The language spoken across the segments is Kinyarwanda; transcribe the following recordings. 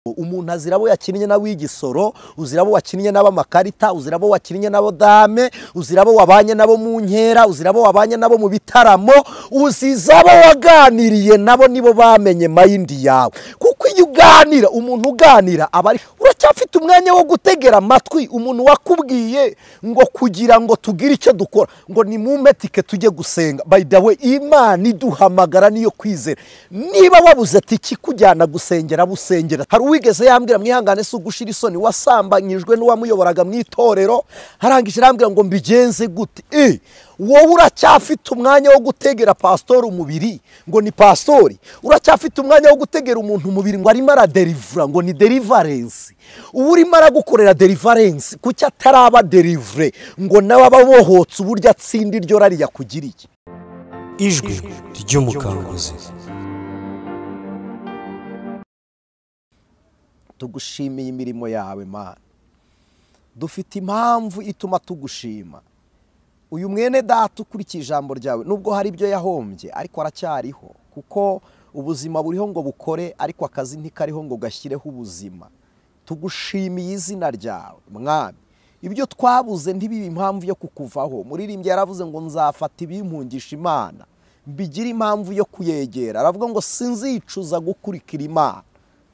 umuntu azira abo yakinnye n'ab'igisoro uzira abo wakinnye n'ab'amakarita uzira abo wakinnye n'abo dame uzira abo wabanye nabo mu nkera uzira abo wabanye nabo mu bitaramo uziza abo waganiriye nabo nibo bamenye mayindi yawe kuko iyo uganira umuntu uganira aba ari uracyafite umwanya wo gutegera amatwi umuntu wakubwiye ngo kugira ngo tugire icyo dukora ngo ni mu metike tujye gusenga by the way imana iduhamagara niyo kwizera niba wabuze ati ikikujyana gusengera busengera hari uwigeze yambwira mwihangane si ugushira isoni wasambanyijwe n'uwamuyoboraga mu itorero harangije arambwira ngo mbigenze gute e wowe uracyafite umwanya wo gutegera pasitori umubiri ngo ni pasitori uracyafite umwanya wo gutegera umuntu umubiri ngo arimo araderivura ngo ni derivarensi uba urimo aragukorera derivarensi kuki ataraba derivure ngo nawe aba abohotse uburyo atsinda iryo rari yakugiriye ijwi ry'umukanguzi tugushimiye imirimo yawe mana dufite impamvu ituma tugushima uyu mwene data ukurikije ijambo ryawe nubwo hari ibyo yahombye ariko aracyariho kuko ubuzima buriho ngo bukore ariko akazi ntikariho ngo gashyireho ubuzima tugushimiye izina ryawe mwami ibyo twabuze ntibibe impamvu yo kukuvaho muririmbyi yaravuze ngo nzafata ibimpungisha imana mbigira impamvu yo kuyegera aravuga ngo sinzicuza gukurikira imana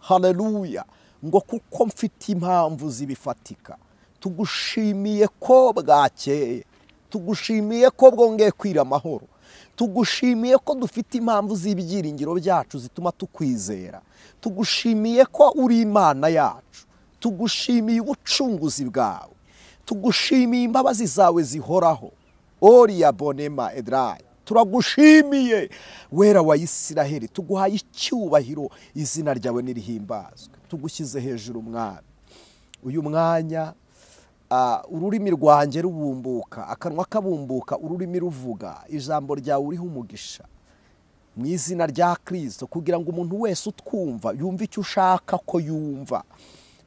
hareruya ngo kuko mfite impamvu zibifatika tugushimiye ko bwakeye tugushimiye ko bwongeye kwira amahoro tugushimiye ko dufite impamvu z'ibyiringiro byacu zituma tukwizera tugushimiye ko uri imana yacu tugushimiye ubucunguzi bwawe tugushimiye imbabazi zawe zihoraho oriya bonema edirayi turagushimiye wera wa isiraheli tuguhaye icyubahiro izina ryawe n'irihimbazwe tugushyize hejuru mwami uyu mwanya ururimi rwanjye rubumbuka akanwa kabumbuka ururimi ruvuga ijambo ryawe uriho umugisha mu izina rya kirisito kugira ngo umuntu wese utwumva yumve icyo ushaka ko yumva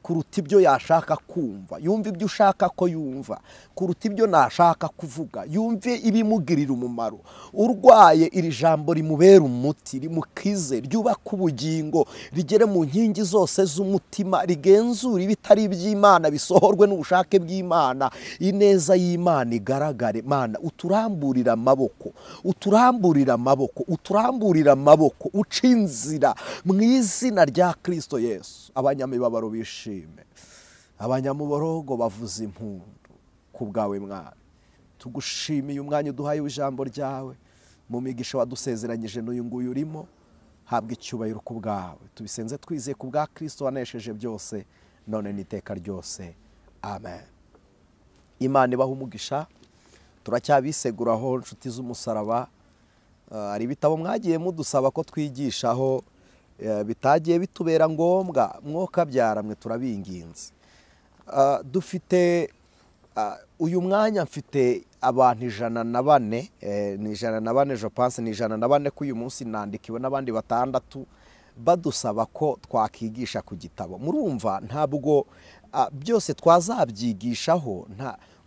kuruta ibyo yashaka kumva yumve ibyo ushaka ko yumva kuruta ibyo nashaka kuvuga yumve ibimugirira umumaro urwaye iri jambo rimubera umuti rimukize ryubaka ubugingo rigere mu nkingi zose z'umutima rigenzura ibitari iby'imana bisohorwe n'ubushake bw'imana ineza y'imana igaragare mana uturamburira amaboko uturamburira amaboko uturamburira amaboko uca inzira mu izina rya kirisito yesu abanyamibabaro bishimye abanyamuborogo bavuza impundu ku bwawe mwana tugushimiye umwanya uduhaye ijambo ryawe mu migisha wadusezeranyije n'uyu nguyu urimo habwa icyubahiro ku bwawe tubisenze twizeye ku bwa kirisito wanesheje byose none n'iteka ryose amen imana ibaha umugisha turacyabiseguraho inshuti z'umusaraba hari ibitabo mwagiye mudusaba ko twigishaho bitagiye bitubera ngombwa mwuka byaramwe turabinginze dufite uyu mwanya mfite abantu ijana na bane ni ijana na bane jopanse ni ijana na bane ko uyu munsi nandikiwe n'abandi batandatu badusaba ko twakigisha ku gitabo murumva ntabwo byose twazabyigishaho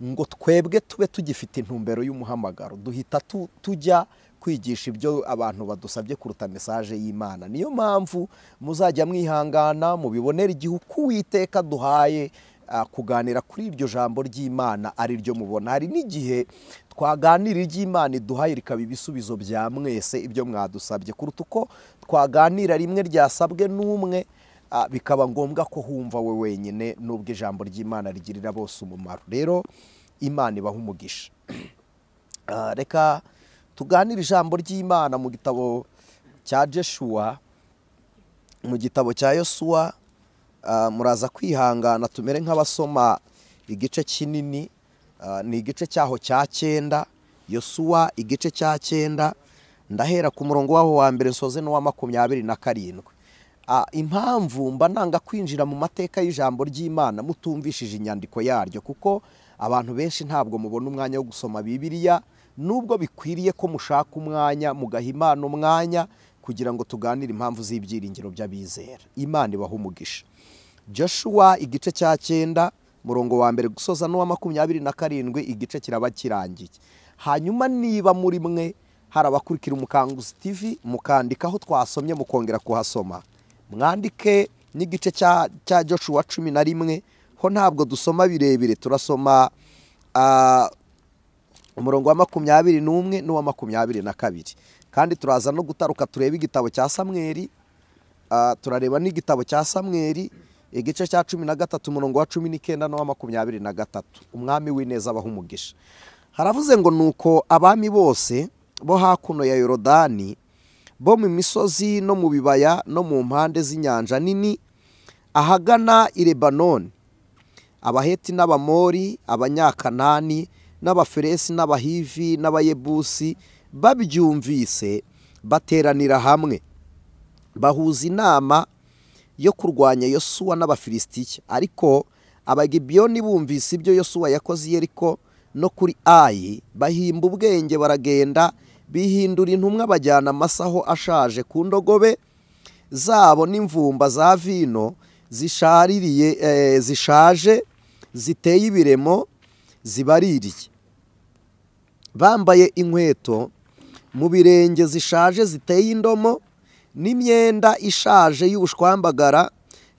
ngo twebwe tube tugifite intumbero y'umuhamagaro duhita tujya kwigisha ibyo abantu badusabye kuruta mesaje y'imana niyo mpamvu muzajya mwihangana mubibonera igihe uko uwiteka duhaye kuganira kuri iryo jambo ry'imana ari ryo mubona hari n'igihe twaganira iry'imana iduhaye rikaba ibisubizo bya mwese ibyo mwadusabye kuruta uko twaganira rimwe ryasabwe n'umwe bikaba ngombwa ko humva we wenyine n'ubwo ijambo ry'imana rigirira bose umumaro rero imana ibaha umugisha reka tuganira ijambo ry'imana mu gitabo cya jeshuwa mu gitabo cya yosuwa muraza kwihangana tumere nk'abasoma igice kinini ni igice cyaho cya cyenda yosuwa igice cya cyenda ndahera ku murongo waho wa mbere nsoze n'uwa makumyabiri na karindwi impamvu mba nanga kwinjira mu mateka y'ijambo ry'imana mutumvishije inyandiko yaryo kuko abantu benshi ntabwo mubona umwanya wo gusoma bibiriya nubwo bikwiriye ko mushaka umwanya mugaha imana umwanya kugira ngo tuganire impamvu z'ibyiringiro by'abizera imana ibaha umugisha joshua igice cya cyenda murongo wa mbere gusoza n'uwa makumyabiri na karindwi igice kiraba kirangiye hanyuma niba muri mwe hari abakurikira umukanguzi tv mukandika aho twasomye mukongera kuhasoma mwandike n'igice cya cya Joshua cumi na rimwe ho ntabwo dusoma birebire turasoma ah, umurongo wa makumyabiri n'umwe n'uwa makumyabiri na kabiri kandi turaza no gutaruka turebe igitabo cya samweri ah, turareba n'igitabo cya samweri igice cya cumi na gatatu umurongo wa cumi n'icyenda n'uwa makumyabiri na gatatu umwami w'ineza abaha umugisha haravuze ngo nuko abami bose bo hakuno ya yorodani bo mu misozi no mu bibaya no mu mpande z'inyanja nini ahagana i lebanoni abaheti n'abamori abanyakanani n'abaferesi n'abahivi n'abayebusi babyumvise bateranira hamwe bahuza inama yo kurwanya yosuwa n'abafilisitiya ariko abagibiyoni bumvise ibyo yosuwa yakoze i yeriko no kuri ayi bahimba ubwenge baragenda bihindura intumwa bajyana amasaho ashaje ku ndogobe zabo n'imvumba za vino zishaririye eh, zishaje ziteye ibiremo zibaririye bambaye inkweto mu birenge zishaje ziteye indomo n'imyenda ishaje y'ubushwambagara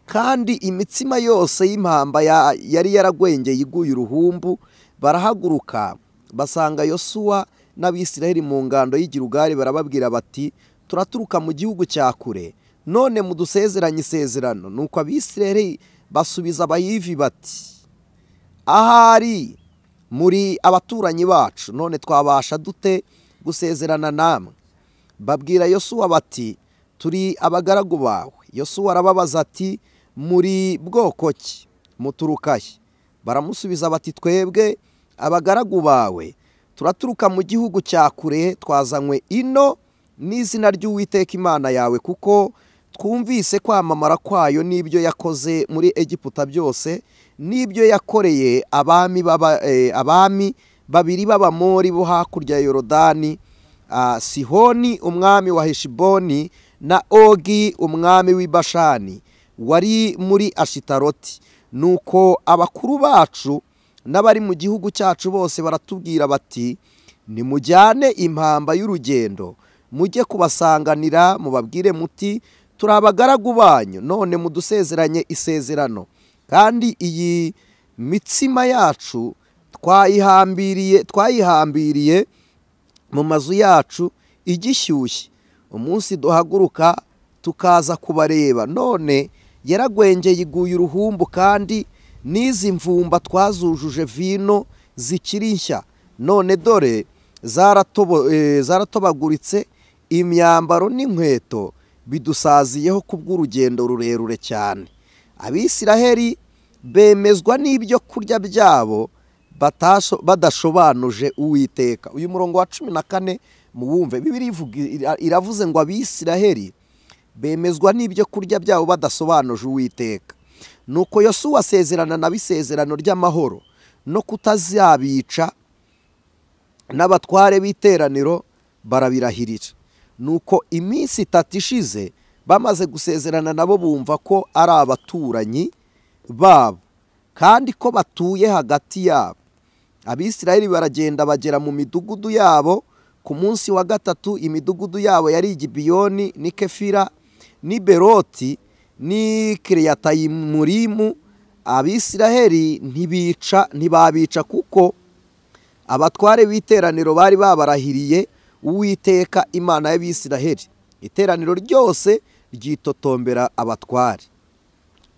kandi imitsima yose y'impamba ya- yari yaragwengeye iguye uruhumbu barahaguruka basanga yosuwa n'abisiraheli mu ngando y'igirugari barababwira bati turaturuka mu gihugu cya kure none mudusezeranye isezerano nuko abisiraheli basubiza abayivi bati ahari muri abaturanyi bacu none twabasha dute gusezerana namwe babwira yosuwa bati turi abagaragu bawe yosuwa arababaza ati muri bwoko ki muturuka he baramusubiza bati twebwe abagaragu bawe turaturuka mu gihugu cya kure twazanywe ino n'izina ry'uwiteka imana yawe kuko twumvise kwamamara kwayo n'ibyo yakoze muri egiputa byose n'ibyo yakoreye abami b'aba- eh, abami babiri b'abamori bo hakurya ya yorodani ah, sihoni umwami wa heshiboni na ogi umwami w'i bashani wari muri ashitaroti nuko abakuru bacu n'abari mu gihugu cyacu bose baratubwira bati nimujyane impamba y'urugendo mujye kubasanganira mubabwire muti turi abagaragu banyu none mudusezeranye isezerano kandi iyi mitsima yacu twayihambiriye twayihambiriye mu mazu yacu igishyushye umunsi duhaguruka tukaza kubareba none yaragwengeye iguye uruhumbu kandi n'izi mvumba twazujuje vino zikiri nshya none dore zaratobo- eh, zaratobaguritse imyambaro n'inkweto bidusaziyeho kubw'urugendo rurerure cyane abisiraheli bemezwa n'ibyo kurya byabo batasho- badashobanuje uwiteka uyu murongo wa cumi na kane muwumve bibiri ivuga- ira- iravuze ngo abisiraheli bemezwa n'ibyo kurya byabo badasobanuje uwiteka nuko yosuwa asezerana nabo isezerano ry'amahoro no kutazabica n'abatware b'iteraniro barabirahirira nuko iminsi itatu ishize bamaze gusezerana nabo bumva ko ari abaturanyi babo kandi ko batuye hagati yabo abisirayeli baragenda bagera mu midugudu yabo ku munsi wa gatatu imidugudu yabo yari igibiyoni ni kefira ni beroti ni kiriyatayimurimu abisirayeli ntibica ntibabica kuko abatware b'iteraniro bari babarahiriye uwiteka imana y'abisiraheli iteraniro ryose ryitotombera abatware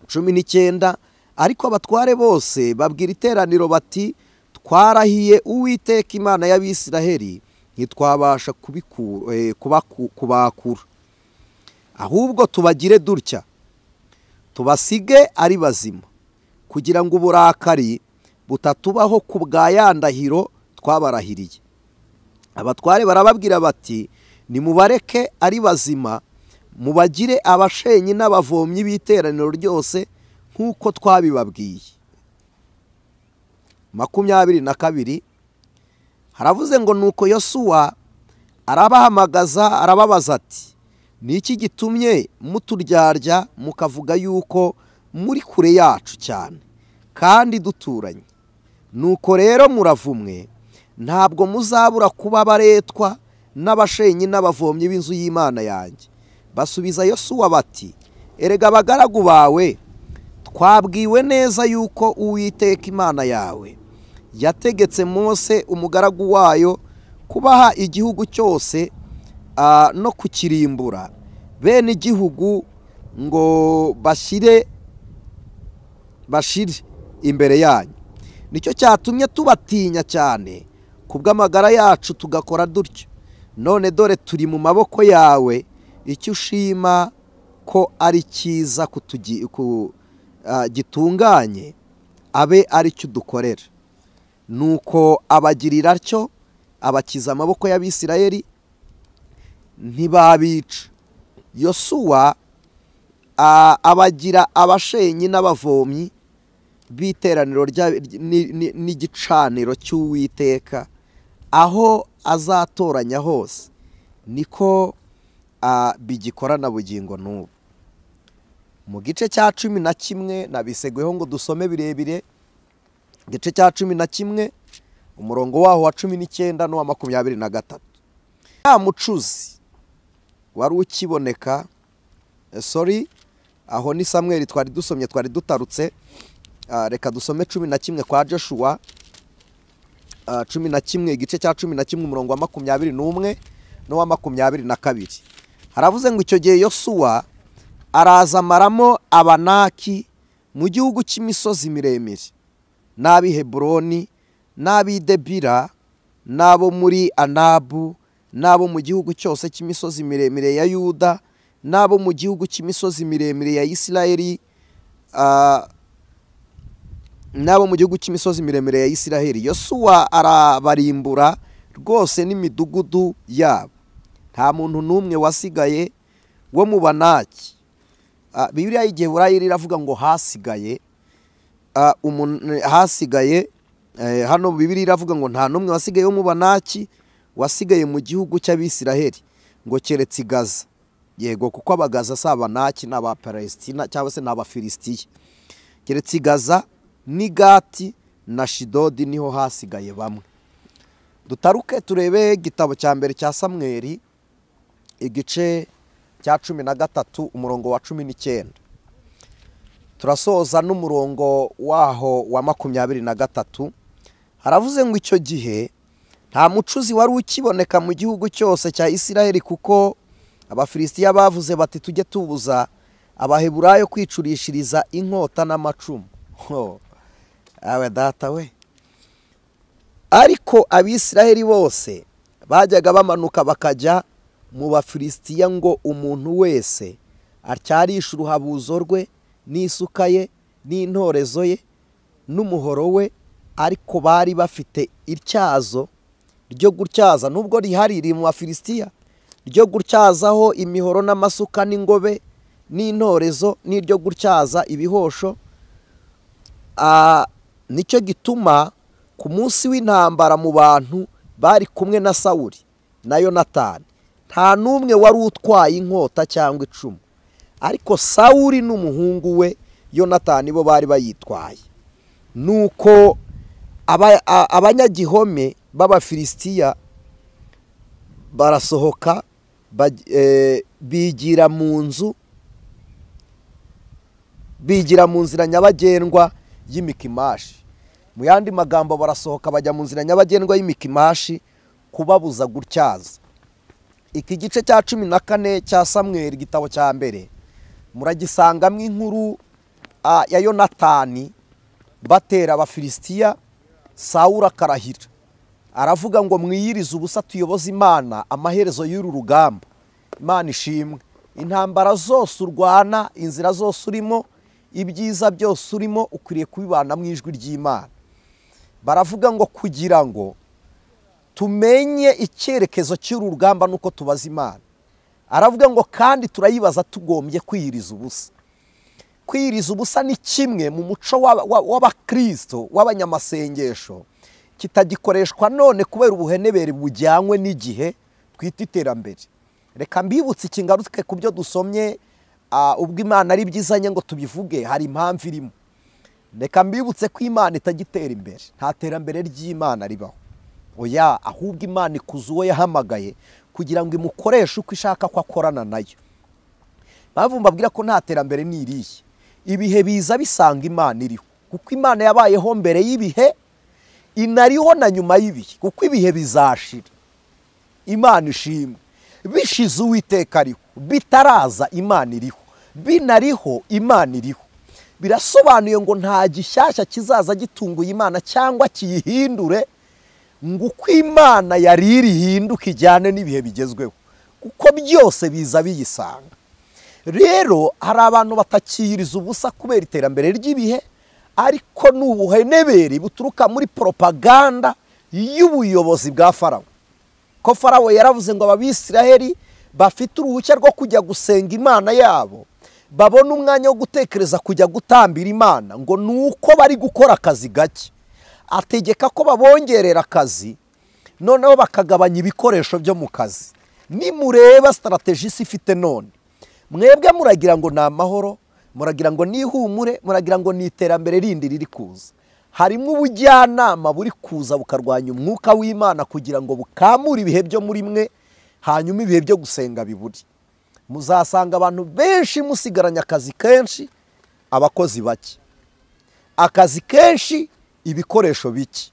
cumi n'icyenda ariko abatware bose babwira iteraniro bati twarahiye uwiteka imana y'abisiraheli ntitwabasha kubiku- eh, kubaku- kubakura ahubwo tubagire dutya tubasige ari bazima kugira ngo uburakari butatubaho ku bwa ya ndahiro twabarahiriye abatware barababwira bati nimubareke ari bazima mubagire abashenyi n'abavomyi b'iteraniro ryose nk'uko twabibabwiye makumyabiri na kabiri haravuze ngo nuko yosuwa arabahamagaza arababaza ati ni iki gitumye muturyarya mukavuga yuko muri kure yacu cyane kandi duturanye nuko rero muravumwe ntabwo muzabura kuba baretwa n'abashenyi n'abavomyi b'inzu y'imana yanjye basubiza yosuwa bati erega abagaragu bawe twabwiwe neza yuko uwiteka imana yawe yategetse Mose umugaragu wayo kubaha igihugu cyose ah, no kukirimbura bene igihugu ngo bashyire bashire imbere yanyu nicyo cyatumye tubatinya cyane ku bw'amagara yacu tugakora dutyo none dore turi mu maboko yawe icyo ushima ko ari cyiza kutugi- ku- ah, gitunganye abe ari cyo udukorera nuko abagirira atyo abakiza amaboko y'abisirayeli ntibabica yosuwa a- abagira abashenyi n'abavomyi b'iteraniro rya- ni- ni- n'igicaniro cy'uwiteka aho azatoranya hose niko a, bigikora na bugingo n'ubu mu gice cya cumi na kimwe nabisegweho ngo dusome birebire igice cya cumi na kimwe umurongo waho wa cumi n'icyenda n'uwa makumyabiri na gatatu ya mucuzi wari ukiboneka eh, sorry aho ni samweri twari dusomye twari dutarutse Ah, reka dusome cumi na kimwe kwa joshua Ah, cumi na kimwe igice cya cumi na kimwe umurongo wa makumyabiri n'umwe n'uwa makumyabiri na kabiri haravuze ngo icyo gihe yosuwa araza amaramo abanaki mu gihugu cy'imisozi miremire n'ab'i heburoni n'ab'i debira n'abo muri anabu n'abo mu gihugu cyose cy'imisozi miremire ya yuda n'abo mu gihugu cy'imisozi miremire ya isirayeli ah, n'abo mu gihugu cy'imisozi miremire ya isiraheli yosuwa arabarimbura rwose n'imidugudu yabo nta muntu n'umwe wasigaye wo mu banaki Ah, bibiliya y'igiheburayi iravuga ngo hasigaye ah, umun- hasigaye eh, hano bibiri iravuga ngo nta n'umwe wasigaye wo mu banaki wasigaye mu gihugu cy'abisiraheli ngo keretse i gaza yego kuko abagaza si abanaki ni abaparestina cyangwa se ni abafilisitiya keretse i gaza n'i gati na shidodi niho hasigaye bamwe dutaruke turebe igitabo cya mbere cya samweri igice cya cumi na gatatu umurongo wa cumi n'icyenda turasoza n'umurongo waho wa makumyabiri na gatatu haravuze ngo icyo gihe nta mucuzi wari ukiboneka mu gihugu cyose cya isiraheli kuko abafilisitiya bavuze bati tujye tubuza abaheburayo kwicurishiriza inkota n'amacumu Ho, awe data we ariko abisiraheli bose bajyaga bamanuka bakajya mu bafilisitiya ngo umuntu wese atyarishe uruhabuzo rwe n'isuka ye n'intorezo ye n'umuhoro we ariko bari bafite ityazo ryo gutyaza nubwo rihari riri mu bafilisitiya ryo gutyazaho imihoro n'amasuka n'ingobe n'intorezo n'iryo gutyaza ibihosho Ah, nicyo gituma ku munsi w'intambara mu bantu bari kumwe na sawuri na yonatani nta n'umwe wari utwaye inkota cyangwa icumu ariko sawuri n'umuhungu we yonatani bo bari bayitwaye nuko aba- a- abanyagihome b'abafilisitiya barasohoka baj- eh, bigira mu nzu bigira mu nzira nyabagendwa y'imikimashi mu yandi magambo barasohoka bajya mu nzira nyabagendwa y'imikimashi kubabuza gutyaza iki gice cya cumi na kane cya samweri igitabo cya mbere muragisangamo inkuru ah, ya yonatani batera abafilisitiya sawura karahira aravuga ngo mwiyirize ubusa tuyoboze imana amaherezo y'uru rugamba imana ishimwe intambara zose urwana inzira zose urimo ibyiza byose urimo ukwiriye kubibana mu ijwi ry'imana baravuga ngo kugira ngo tumenye icyerekezo cy'uru rugamba nuko tubaza imana aravuga ngo kandi turayibaza tugombye kwiyiriza ubusa kwiyiriza ubusa ni kimwe mu muco w'aba- wa- w'abakristo w'abanyamasengesho kitagikoreshwa none kubera ubuhenebere bujyanywe n'igihe twita iterambere reka mbibutse ikingaruke ku byo dusomye ah, ubwo imana ari byizanye ngo tubivuge hari impamvu irimo reka mbibutse ko imana itagitera imbere nta terambere ry'imana ribaho oya ahubwo imana ikuza uwo yahamagaye kugira ngo imukoreshe uko ishaka ko akorana nayo bavuga mbabwira ko nta terambere ni iriya ibihe biza bisanga imana iriho kuko imana yabayeho mbere y'ibihe inariho na nyuma y'ibihe kuko ibihe bizashira imana ishimwe bishize uwiteka ariho bitaraza imana iriho binariho imana iriho birasobanuye ngo nta gishyashya kizaza gitunguye imana cyangwa kiyihindure ngo uko imana yari iri ihinduke ijyane n'ibihe bigezweho kuko byose biza biyisanga rero hari abantu batakiyiriza ubusa kubera iterambere ry'ibihe ariko ni ubuhenebere buturuka muri poropaganda y'ubuyobozi bwa farawo ko farawo yaravuze ngo ababisiraheri bafite uruhushya rwo kujya gusenga imana yabo babona umwanya wo gutekereza kujya gutambira imana ngo ni uko bari gukora akazi gake ategeka ko babongerera akazi noneho bakagabanya ibikoresho byo mu kazi nimureba sitarategi isi ifite none mwebwe muragira ngo ni amahoro muragira ngo ni ihumure muragira ngo ni iterambere rindi riri kuza harimo ubujyanama buri kuza bukarwanya umwuka w'imana kugira ngo bukamure ibihe byo muri mwe hanyuma ibihe byo gusenga biburi muzasanga abantu benshi musigaranye akazi kenshi abakozi bake akazi kenshi ibikoresho bike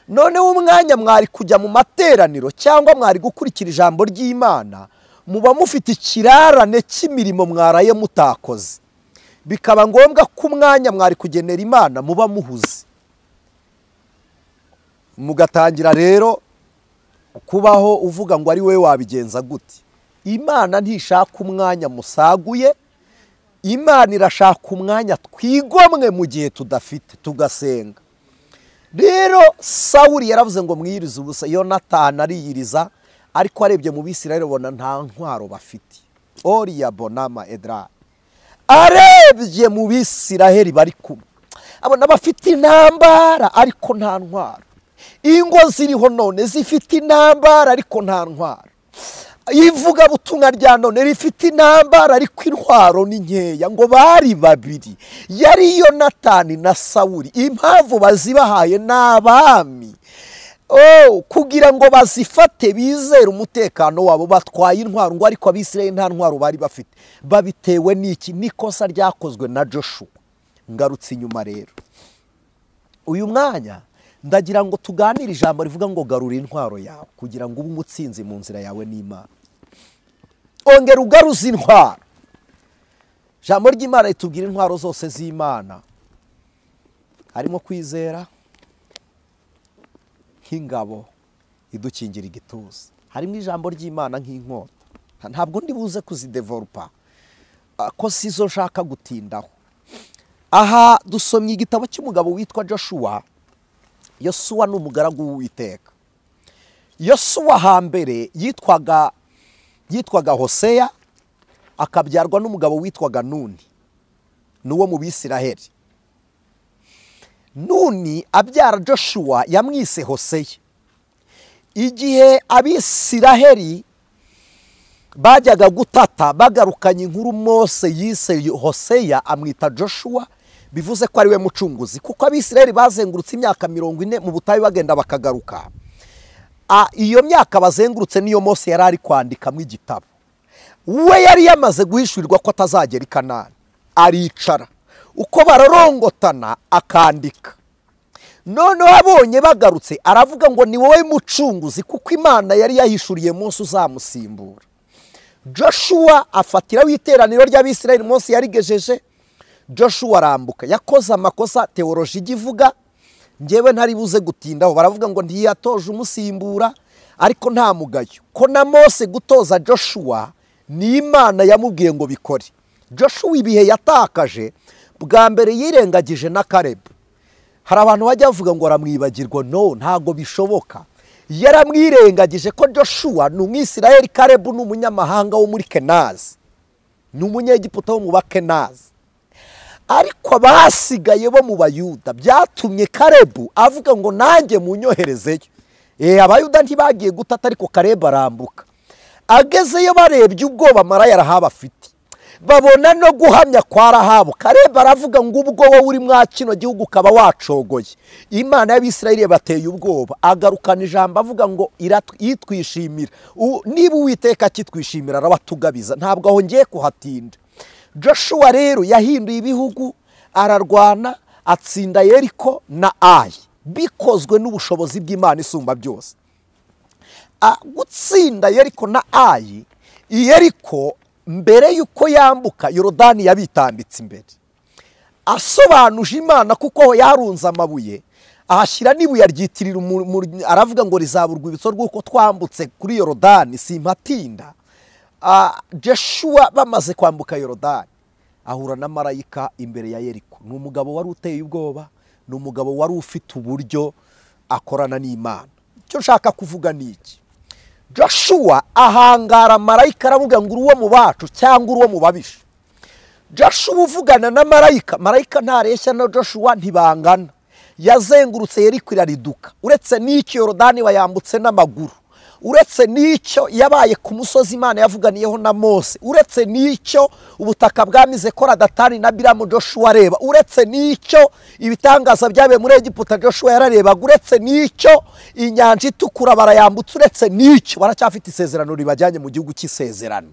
noneho umwanya mwari kujya mu materaniro cyangwa mwari gukurikira ijambo ry'imana muba mufite ikirarane cy'imirimo mwaraye mutakoze bikaba ngombwa ko umwanya mwari kugenera imana muba muhuze mugatangira rero kubaho uvuga ngo ari wowe wabigenza gute imana ntishaka umwanya musaguye imana irashaka umwanya twigomwe mu gihe tudafite tugasenga rero sawuri yaravuze ngo mwiyirize ubusa yonatani ariyiriza ariko arebye mu bisirayeli ubona nta ntwaro bafite oriya bonama edra arebye mu bisiraheli bari kumwe abona bafite intambara ariko nta ntwaro ingo ziriho none zifite intambara ariko nta ntwaro ivugabutumwa rya none rifite intambara ariko intwaro ni nkeya ngo bari babiri yari yonatani na sawuri impamvu bazibahaye ni abami kugira ngo bazifate bizere umutekano wabo batwaye intwaro ngo ariko abisirayeli nta ntwaro bari bafite babitewe n'iki n'ikosa ryakozwe na joshua ngarutse inyuma rero uyu mwanya ndagira ngo tuganire ijambo rivuga ngo garura intwaro yawe kugira ngo ube umutsinzi mu nzira yawe n'imana ongera ugaruze intwaro ijambo ry'imana ritubwira intwaro zose z'imana harimo kwizera nk'ingabo idukingira igituza harimo ijambo ry'imana nk'inkota ntabwo ndi buze kuzideverupa ko si zo nshaka gutindaho aha dusomye igitabo cy'umugabo witwa joshua yosuwa ni umugaragu w'uwiteka yosuwa hambere yitwaga yitwaga hoseya akabyarwa n'umugabo witwaga nuni n'uwo mu bisiraheli nuni abyara joshua yamwise hoseya igihe abisiraheli bajyaga gutata bagarukanye inkuru mose yise hoseya amwita joshua bivuze ko ari we mucunguzi kuko abisiraheli bazengurutse imyaka mirongo ine mu butayu bagenda bakagaruka iyo myaka bazengurutse niyo mose yari ari kwandikamo igitabo we yari yamaze guhishurirwa ko atazagera i kanani aricara uko bararongotana akandika noneho abonye bagarutse aravuga ngo ni wowe mucunguzi kuko imana yari yahishuriye munsi uzamusimbura joshua afatiraho iteraniro ry'abisirayeli munsi yarigejeje joshua arambuka yakoze amakosa teoroji ijya ivuga ngewe ntari buze gutindaho baravuga ngo ntiyatoje umusimbura ariko nta mugayo ko na mose gutoza joshua ni imana yamubwiye ngo bikore joshua ibihe yatakaje bwa mbere yirengagije na karebu hari abantu bajya bavuga ngo aramwibagirwa no ntabwo bishoboka yaramwirengagije ko joshua ni umwisiraheli karebu ni umunyamahanga wo muri kenazi ni umunyegiputa wo mu bakenazi ariko abasigaye bo mu bayuda byatumye karebu avuga ngo nanjye munyoherezeyo abayuda ntibagiye gutata ariko karebu arambuka agezeyo barebye ubwoba amara yarahaba afite babona no guhamya kwa rahabu kareba aravuga ngo ubwo wowe uri mwa kino gihugu ukaba wacogoye imana y'abisirayeli yabateye ubwoba agarukana ijambo avuga ngo yitwishimira niba uwiteka akitwishimira arabatugabiza ntabwo aho ngiye kuhatinda joshua rero yahinduye ibihugu ararwana atsinda yeriko na ayi bikozwe n'ubushobozi bw'imana isumba byose A- gutsinda yeriko na ayi yeriko mbere y'uko yambuka yorodani yabitambitse imbere asobanuje imana kuko yarunze amabuye ahashyira n'ibuye aryitirira umu- mu- aravuga ngo rizaba urwibutso rw'uko twambutse kuri yorodani simpatinda Ah, Joshua bamaze kwambuka yorodani ahura na marayika imbere ya yeriko ni umugabo wari uteye ubwoba ni umugabo wari ufite uburyo akorana n'imana icyo nshaka kuvuga ni iki joshua ahangara marayika aravuga ngo uri uwo mu bacu cyangwa uri uwo mu babisha joshua uvugana na marayika marayika ntareshya na joshua ntibangana yazengurutse yeriko irariduka uretse n'icyo yorodani wayambutse n'amaguru uretse n'icyo yabaye ku musozi imana yavuganiyeho na mose uretse n'icyo ubutaka bwamize kora datani na biramu joshua areba uretse n'icyo ibitangaza byabaye muri egiputa joshua yararebaga uretse n'icyo inyanja itukura barayambutse uretse n'icyo baracyafite isezerano ribajyanye mu gihugu cy'isezerano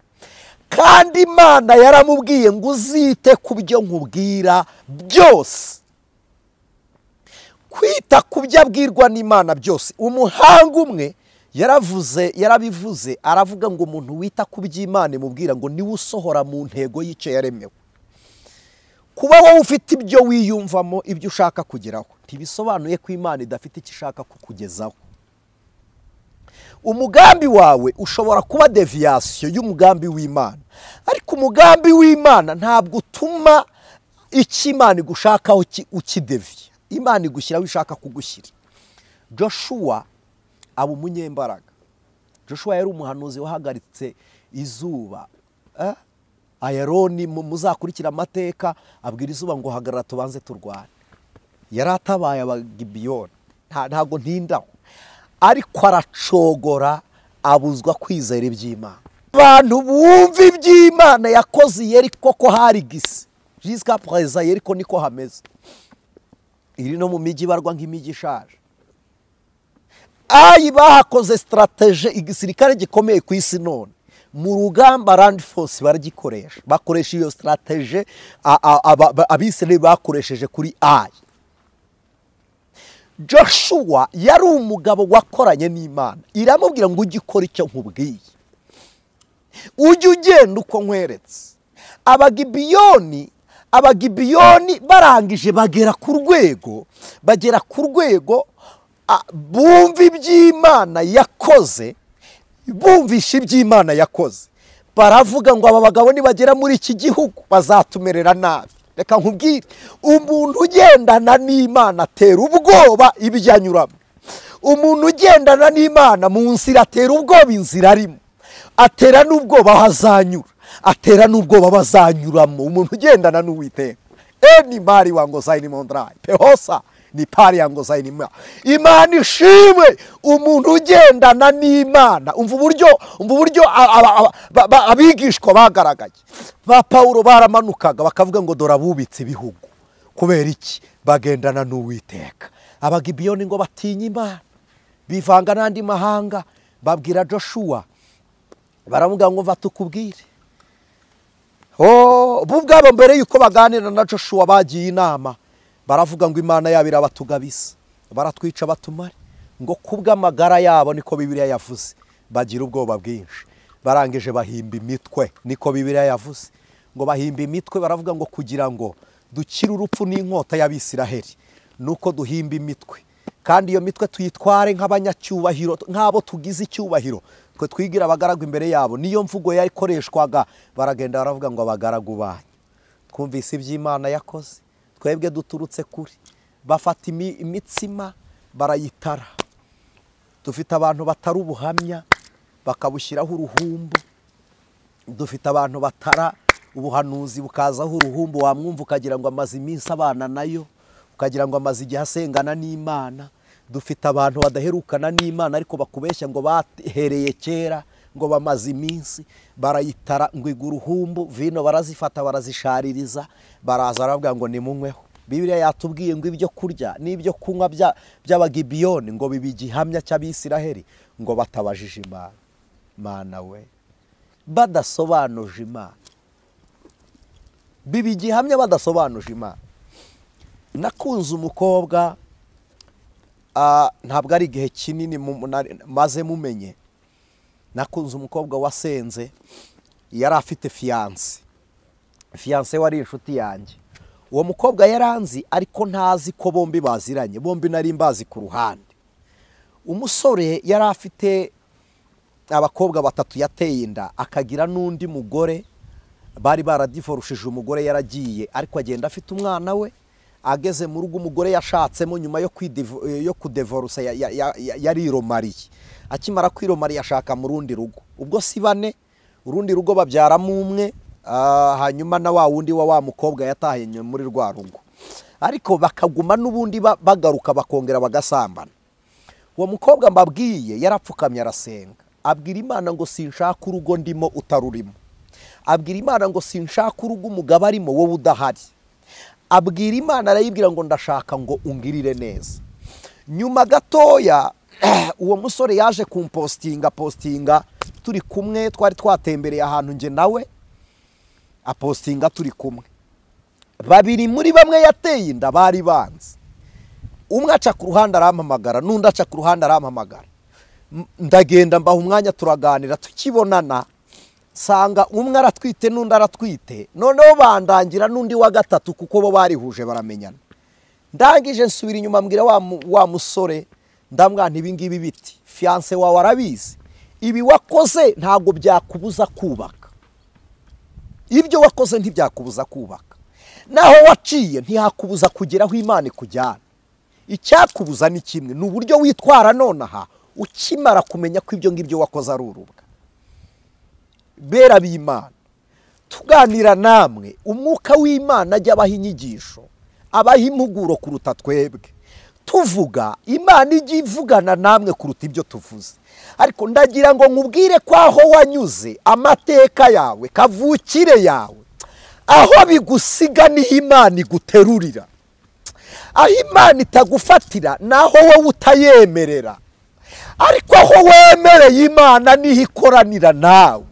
kandi imana yaramubwiye ngo uzite ku byo nkubwira byose kwita ku byo abwirwa n'imana byose umuhanga umwe yaravuze yarabivuze aravuga ngo umuntu wita ku by'imana imubwira ngo niwe usohora mu ntego y'icyo yaremewe kuba wowe ufite ibyo wiyumvamo ibyo ushaka kugeraho ntibisobanuye ko imana idafite icyo ishaka kukugezaho umugambi wawe ushobora kuba deviyasiyo y'umugambi w'imana ariko umugambi w'imana ntabwo utuma icyo imana igushakaho ki- ukideviya imana igushyira aho ishaka kugushyira joshua aba umunyembaraga joshua yari umuhanuzi wahagaritse izuba eh? ayaroni mu- muzakurikira amateka abwira izuba ngo hagarara tubanze turwane yari atabaye abagibiyoni Nta- ntabwo ntindaho ariko aracogora abuzwa kwizera iby'imana abantu bumva iby'imana yakoze yeriko ko hari gisi jisika perezida yeriko niko hameze iri no mu mijyi ibarwa nk'imijyi ishaje ayi bahakoze sitarateje igisirikare gikomeye ku isi none mu rugamba randi force baragikoresha bakoresha iyo sitarateje abisirayeli bakoresheje kuri ayi joshua yari umugabo wakoranye n'imana iramubwira ngo ujye ukora icyo nkubwiye ujye ugenda uko nkweretse abagibiyoni abagibiyoni barangije bagera ku rwego bagera ku rwego a- bumva iby'imana yakoze bumvisha iby'imana yakoze baravuga ngo aba bagabo nibagera muri iki gihugu bazatumerera nabi reka nkubwire umuntu ugendana n'imana atera ubwoba ibyo anyuramo umuntu ugendana n'imana mu nzira atera ubwoba inzira arimo atera n'ubwoba aho azanyura atera n'ubwoba aba azanyuramo umuntu ugendana n'uwiteka eni mari wa ngo zayini mondrai pehosa ni pari ya ngo zayini ma imana ishimwe umuntu ugendana n'imana umva uburyo umva uburyo a- aba- aba- ba- ba- abigishwa bagaragaye ba pawulo baramanukaga bakavuga ngo dore abubitse ibihugu kubera iki bagendana n'uwiteka abagibiyoni ngo batinye imana bivanga n'andi mahanga babwira joshua baravuga ngo mva tukubwire Oh, bo ubwabo mbere yuko baganira na joshua bagiye inama baravuga ngo imana yabo irabatugabisa baratwica batumare ngo kubw'amagara yabo niko bibiliya yavuze bagira ubwoba bwinshi barangije bahimba imitwe niko bibiliya yavuze ngo bahimba imitwe baravuga ngo kugira ngo dukire urupfu n'inkota y'abisiraheli nuko duhimba imitwe kandi iyo mitwe tuyitware nk'abanyacyubahiro nk'abo tugize icyubahiro twe twigira abagaragu imbere yabo niyo mvugo yakoreshwaga baragenda baravuga ngo abagaragu banyu twumvise iby'imana yakoze twebwe duturutse kuri bafata imi- imitsima barayitara dufite abantu batari ubuhamya bakabushyiraho uruhumbu dufite abantu batara ubuhanuzi bukazaho uruhumbu wamwumva ukagira ngo amaze iminsi abana nayo ukagira ngo amaze igihe asengana n'imana dufite abantu badaherukana n'imana ariko bakubeshya ngo bahereye kera ngo bamaze iminsi barayitara ngo igwa uruhumbu vino barazifata barazishaririza baraza baravuga ngo nimunyweho bibiliya yatubwiye ngo ibyo kurya n'ibyo kunywa bya- by'abagibiyoni ngo biba igihamya cy'abisiraheli ngo batabajije imana mana we badasobanuje imana biba igihamya badasobanuje imana nakunze umukobwa ah, ntabwo ari igihe kinini mu- nari- maze mumenye nakunze umukobwa wasenze yari afite fiyanse fiyanse wari inshuti yanjye uwo mukobwa yaranzi ariko ntazi ko bombi baziranye bombi nari mbazi ku ruhande umusore yari afite abakobwa batatu yateye inda akagira n'undi mugore bari baradivorushije umugore yaragiye ariko agenda afite umwana we ageze mu rugo umugore yashatsemo nyuma yo kwidivo- yo kudevorusa ya- ya- ya- ya- yariromariye akimara kwiromariya ashaka mu rundi rugo ubwo si bane urundi rugo babyaramo umwe ah, hanyuma na wa wundi wa wa mukobwa yataye nyuma muri rwa rugo ariko bakaguma n'ubundi ba- bagaruka bakongera bagasambana uwo mukobwa mbabwiye yarapfukamye arasenga abwira imana ngo sinshaka urugo ndimo utarurimo abwira imana ngo sinshaka urugo umugabo arimo wowe udahari abwira imana arayibwira ngo ndashaka ngo ungirire neza nyuma gatoya uwo musore yaje kumpositinga positinga turi kumwe twari twatembereye ahantu njye nawe apositinga turi kumwe babiri muri bamwe yateye inda bari banzi umwe aca ku ruhande arampamagara n'undi aca ku ruhande arampamagara M- ndagenda mbaha umwanya turaganira tukibonana nsanga umwe aratwite n'undi aratwite noneho bandangira n'undi wa gatatu kuko bo barihuje baramenyana ndangije nsubira inyuma mbwira wa, mu- wa musore ndamwana ibingibi biti fiyanse wawe arabizi ibi wakoze ntabwo byakubuza kubaka ibyo wakoze ntibyakubuza kubaka naho waciye ntihakubuza kugera aho imana ikujyana icyakubuza ni kimwe ni uburyo witwara nonaha ukimara kumenya ko ibyo ngibyo wakoze ari urubwa bera b'imana tuganira namwe umwuka w'imana ajya abaha inyigisho abaha impuguro kuruta twebwe tuvuga imana ijya ivugana namwe kuruta ibyo tuvuze ariko ndagira ngo nkubwire ko aho wanyuze amateka yawe kavukire yawe aho bigusiga niho imana iguterurira aho imana itagufatira ni aho wowe utayemerera ariko aho wemereye imana niho ikoranira nawe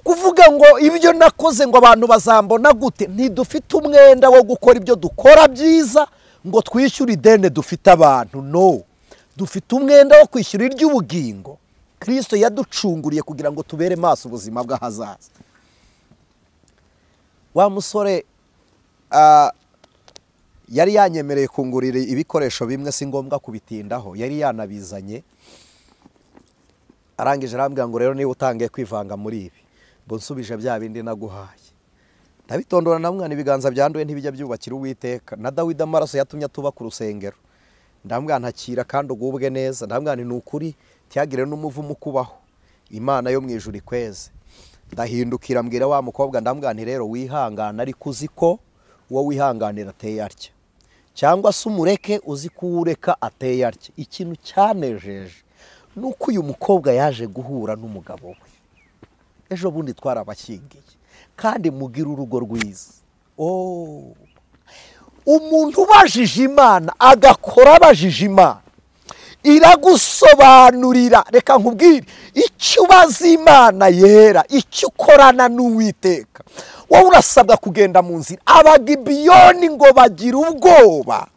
kuvuga ngo ibyo nakoze ngo abantu bazambona gute ntidufite umwenda wo gukora ibyo dukora byiza ngo twishyure ideni dufite abantu no dufite umwenda wo kwishyura iry'ubugingo kirisito yaducunguriye kugira ngo tubere maso ubuzima bw'ahazaza wa musore ah, yari yanyemereye kungurira ibikoresho bimwe si ngombwa kubitindaho yari yanabizanye arangije arambwira ngo rero niba utangiye kwivanga muri ibi ngo nsubije bya bindi naguhaye ndabitondora na mwana ibiganza byanduye ntibijya byubakira uwiteka na dawidi amaraso yatumye tuba ku rusengero ndamwanakira kandi ugubwe neza ndamwana ni ukuri ntihagire n'umuvumo ukubaho imana yo mu ijuru ikweze ndahindukira mbwira wa mukobwa ndamwanti rero wihangana ariko uzi ko uwo wihanganira ateye atya cyangwa se umureke uzi ko ureka ateye atya ikintu cyanejeje ni uko uyu mukobwa yaje guhura n'umugabo we ejo bundi twarabashyingiye kandi mugire urugo rwiza Oh. umuntu ubajije imana agakora abajije imana iragusobanurira reka nkubwire icyo ubaza imana yera icyo ukorana n'uwiteka wowe urasabwa kugenda mu nzira abagibiyoni ngo bagira ubwoba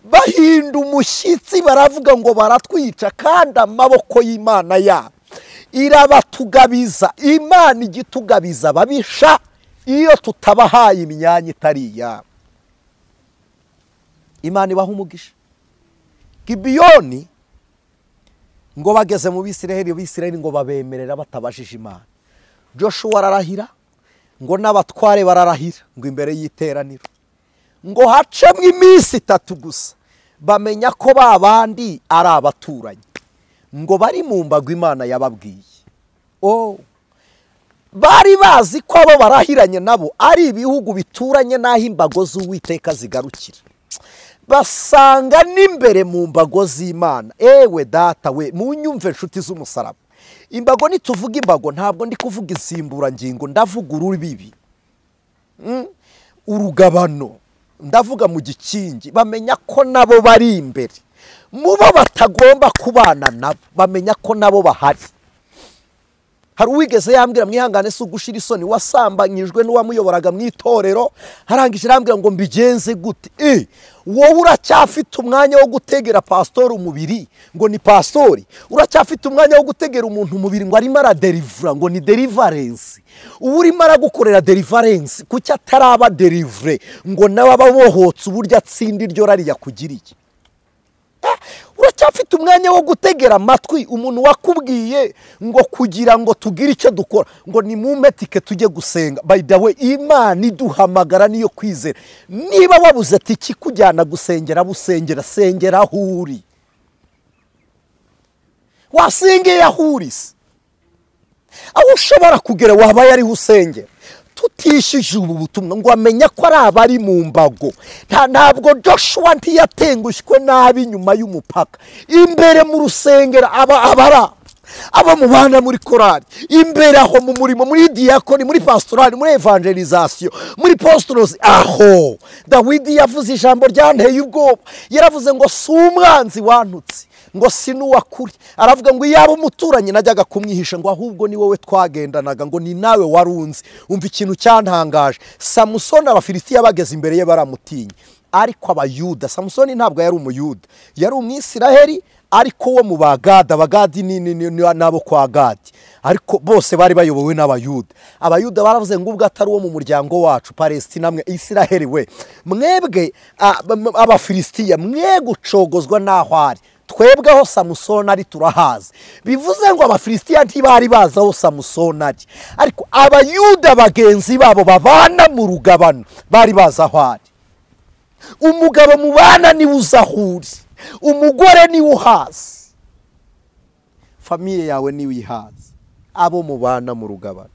bahinda umushyitsi baravuga ngo baratwica kandi amaboko y'imana yabo irabatugabiza imana ijya itugabiza ababisha iyo tutabahaye imyanya itari iyabo imana ibaha umugisha gibiyoni ngo bageze mu bisiraheli bisiraheli ngo babemerera batabajije imana joshua ararahira ngo n'abatware bararahira ngo imbere y'iteraniro ngo hacemo iminsi itatu gusa bamenya ko ba bandi ari abaturanyi ngo bari mu mbago imana yababwiye oh. bari bazi ko abo barahiranye nabo ari ibihugu bituranye n'aho imbago z'uwiteka zigarukira basanga n'imbere mu mbago z'imana ewe data we munyumve inshuti z'umusaraba imbago nituvuga imbago ntabwo ndi kuvuga insimburangingo ndavuga urubibi Mm? urugabano ndavuga mu gikingi bamenya ko nabo bari imbere mu bo batagomba kubana nabo bamenya ko nabo bahari hari uwigeze yambwira mwihangane si ugushira isoni wasambanyijwe n'uwamuyoboraga mu itorero arangije arambwira ngo mbigenze gute e wowe uracyafite umwanya wo gutegera pasitori umubiri ngo ni pasitori uracyafite umwanya wo gutegera umuntu umubiri ngo arimo araderivura ngo ni derivarensi uba urimo aragukorera derivarensi kuki ataraba derivure ngo nawe aba abohotse uburyo atsinda iryo rari yakugiriye uracyafite umwanya wo gutegera amatwi umuntu wakubwiye ngo kugira ngo tugire icyo dukora ngo ni mu metike tujye gusenga bayidawe imana iduhamagara niyo kwizera niba wabuze ati ikikujyana gusengera busengera sengera aho uri wasengeye aho uri se aho ushobora kugera waba yariho usengera tutishyuje ubu butumwa ngo amenya ko ari abari mu mbago nta ntabwo joshua ntiyatengushywe nabi inyuma y'umupaka imbere mu rusengero aba abara aba mubana muri korari imbere aho mu murimo muri diyakoni muri pasitorari muri evangelizasiyo muri positorozi aho dawidi yavuze ijambo ryanteye ubwoba yaravuze ngo si umwanzi wantutse ngo si n'uwakuri aravuga ngo iyaba umuturanyi najyaga kumwihisha ngo ahubwo ni wowe twagendanaga ngo ni nawe warunzi umva ikintu cyantangaje samusoni abafilisitiya bageze imbere ye baramutinya ariko abayuda samusoni ntabwo yari umuyuda yari umwisiraheri ariko wo mu bagada abagadi n'abo kwa gadi ariko bose bari bayobowe n'abayuda abayuda baravuze ngo ubwo atari uwo mu muryango wacu palesitina mwe isiraheri we mwebwe abafilisitiya mwe gucogozwa n'aho ari twebwe aho samusoni ari turahazi bivuze ngo abafilisitiya ntibari bazi aho samusoni ari ariko abayuda bagenzi babo babana mu rugabano bari bazi aho ari umugabo mubana niwe uzi aho uri umugore niwe uhazi famiye yawe niwe ihazi abo mubana mu rugabano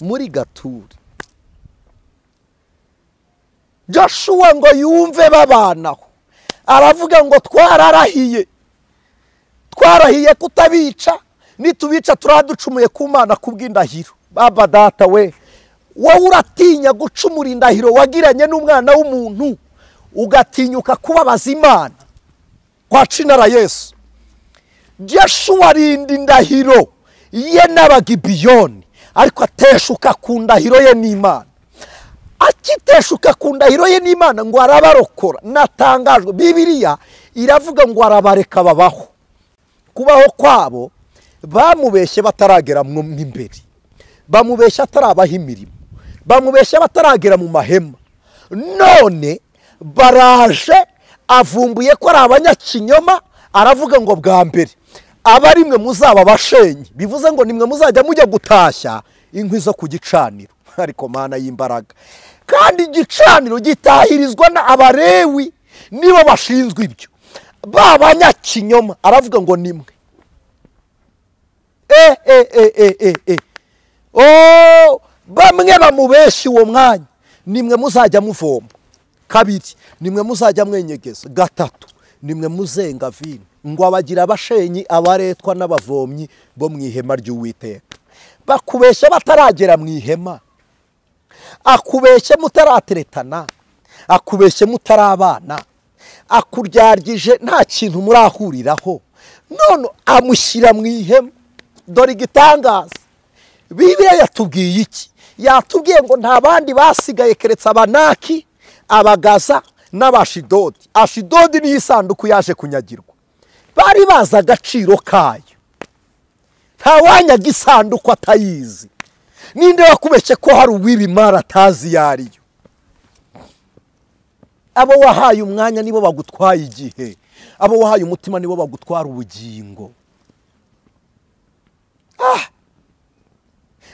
muri gaturi joshua ngo yumve babanaho aravuga ngo twararahiye twarahiye kutabica nitubica turaducumuye ku mana kubw'indahiro baba data we wowe uratinya gucumura indahiro wagiranye n'umwana w'umuntu ugatinyuka kubabaza imana kwacinara yesu jeshuwa arinda indahiro ye n'abagibiyoni ariko ateshuka ku ndahiro ye n'imana akiteshuka ku ndahiro ye n'imana ngo arabarokora natangajwe bibiriya iravuga ngo arabareka babaho kubaho kwabo bamubeshye bataragera mu imbere bamubeshye atarabaho imirimo bamubeshye bataragera mu mahema none baraje avumbuye ko ari abanyakinyoma aravuga ngo bwa mbere aba ari mwe muzaba abashenyi bivuze ngo nimwe muzajya mujya gutashya inkwi zo ku gicaniro ariko mana y'imbaraga kandi igicaniro gitahirizwa n'abarewi nibo bashinzwe ibyo ba banyakinyoma aravuga ngo nimwe e e e e e o bamwe bamubeshya uwo mwanya nimwe muzajya muvoma kabiri nimwe muzajya mwenyegeza gatatu nimwe muzenga vino ngo abagira abashenyi abaretwa n'abavomyi bo mu ihema ry'uwiteka bakubeshya bataragera mu ihema akubeshye mutarateretana akubeshye mutarabana akuryargije nta kintu murahuriraho none amushyira mu ihema dore igitangaza bibiliya yatubwiye iki yatubwiye ngo nta bandi basigaye keretse abanaki abagaza n'abashidodi ashidodi niyo isanduku yaje kunyagirwa bari bazi agaciro kayo ntawanyaga isanduku atayizi ninde wakubeshye ko hari uw'ibimara atazi iyo ariyo abo wahaye umwanya nibo bagutwaye igihe abo wahaye umutima nibo bagutwara ubugingo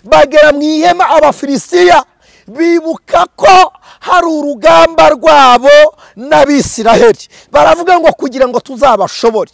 bagera mu ihema abafilisitiya bibuka ko hari urugamba rwabo n'abisiraheli baravuga ngo kugira ngo tuzabashobore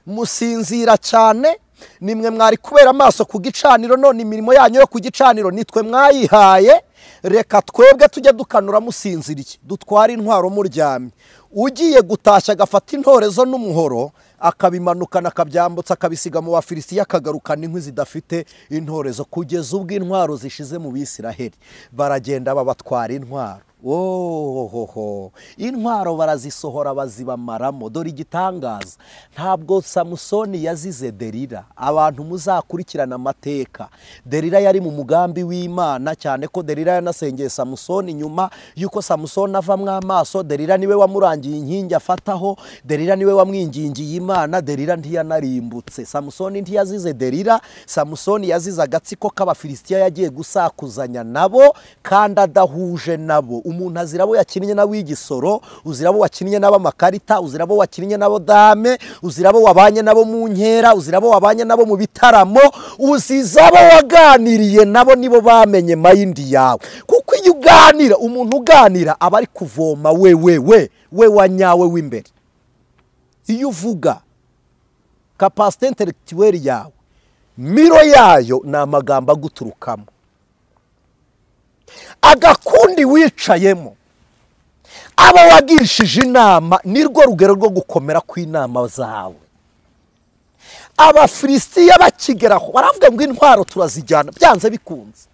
musinzira cyane nimwe mwari kubera amaso ku gicaniro none imirimo yanyu yo ku gicaniro nitwe mwayihaye reka twebwe tujye dukanura musinziriye dutware intwaro muryamye ugiye gutashya agafata intorezo n'umuhoro akabimanukana akabyambutsa akabisiga mu bafilisitiya akagarukana inkwi zidafite intorezo kugeza ubwo intwaro zishize mu bisiraheli baragenda babatwara intwaro ohoho intwaro barazisohora bazibamaramo dore igitangaza ntabwo samusoni yazize derira abantu muzakurikirana amateka derira yari mu mugambi w'imana cyane ko derira yanasengeye samusoni nyuma y'uko samusoni avamwo amaso derira niwe wamurangiye inkingi afataho derira niwe wamwingingiye imana derira ntiyanarimbutse samusoni ntiyazize derira samusoni yazize agatsiko k'abafilisitiya yagiye gusakuzanya nabo kandi adahuje nabo umuntu azira abo yakinnye n'ab'igisoro uzira abo wakinnye n'ab'amakarita uzira abo wakinnye n'abo dame uzira abo wabanye nabo mu nkera uzira abo wabanye nabo mu bitaramo uziza abo waganiriye nabo nibo bamenye mayindi yawe kuko iyo uganira umuntu uganira aba ari kuvoma we we we we wa nyawe w'imbere iyo uvuga kapasite interegituweri yawe miro yayo ni amagambo aguturukamo agakundi wicayemo abo wagirishije inama ni rwo rugero rwo gukomera kw'inama zawe abafilisitiya bakigeraho baravuga ngo intwaro turazijyana byanze bikunze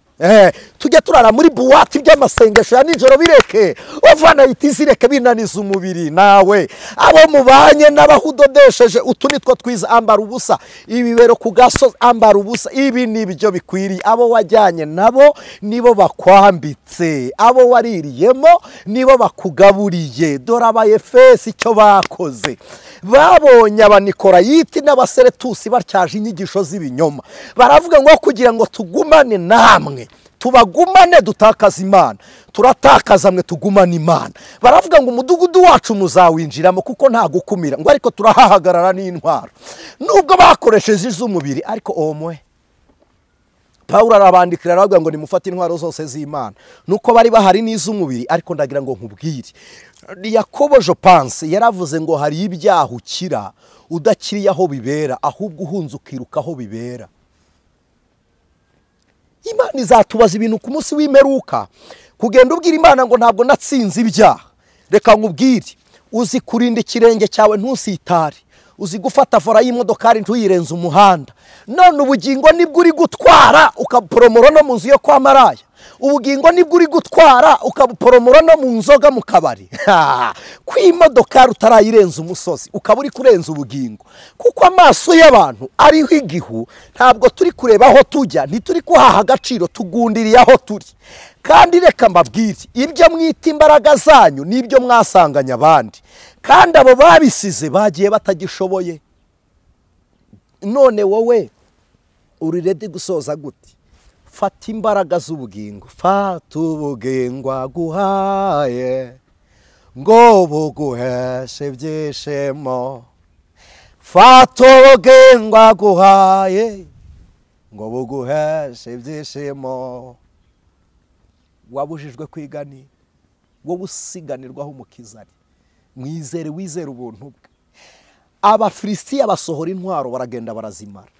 tujya turara muri buwate iby'amasengesho ya nijoro bireke uvana ahita izireke binaniza umubiri nawe abo mubanye n'abahudodesheje utu nitwo twiza ambara ubusa ibibero ku gasozi ambara ubusa ibi ni ibyo bikwiriye abo wajyanye nabo nibo bakwambitse abo waririyemo nibo bakugaburiye dore abayefesi icyo bakoze babonye abanikorayiti n'abaseretusi batyaje inyigisho z'ibinyoma baravuga ngo kugira ngo tugumane namwe tubagumane dutakaza imana turatakaza mwe tugumane imana baravuga ngo umudugudu wacu muzawinjiramo kuko nta gukumira ngo ariko turahahagarara n'intwaro nubwo bakoresheje iz'umubiri ariko omwe paul arabandikira aravuga ngo nimufate intwaro zose z'imana nuko bari bahari n'iz'umubiri ariko ndagira ngo nkubwire yakobo jopanse yaravuze ngo hari ibyaha ukira udakiriye aho bibera ahubwo uhunze ukiruka aho bibera imana izatubaza ibintu ku munsi w'imperuka kugenda ubwira imana ngo ntabwo natsinze ibyaha reka nkubwire uzi kurinda ikirenge cyawe ntusitare uzi gufata vora y'imodokari ntuyirenze umuhanda none ubugingo nibwo uri gutwara ukaporomora no mu nzu yo kwa maraya ubugingo nibwo uri gutwara ukabuporomora no mu nzoga mu kabari kw'imodokari utarayirenza umusozi ukaba uri kurenza ubugingo kuko amaso y'abantu ariho igihu ntabwo turi kureba aho tujya ntituri kuhaha agaciro tugundiriye aho turi kandi reka mbabwire ibyo mwita imbaraga zanyu n'ibyo mwasanganye abandi kandi abo babisize bagiye batagishoboye none wowe uri redi gusoza gute fata imbaraga z'ubugingo fata ubugingwa guhaye ngo buguheshe ibyishimo fata ubugingwa guhaye ngo buguheshe ibyishimo wabujijwe kwigani wowe usiganirwaho umukiza ari mwizere wizere ubuntu bwe abafilisitiya basohora intwaro baragenda barazimara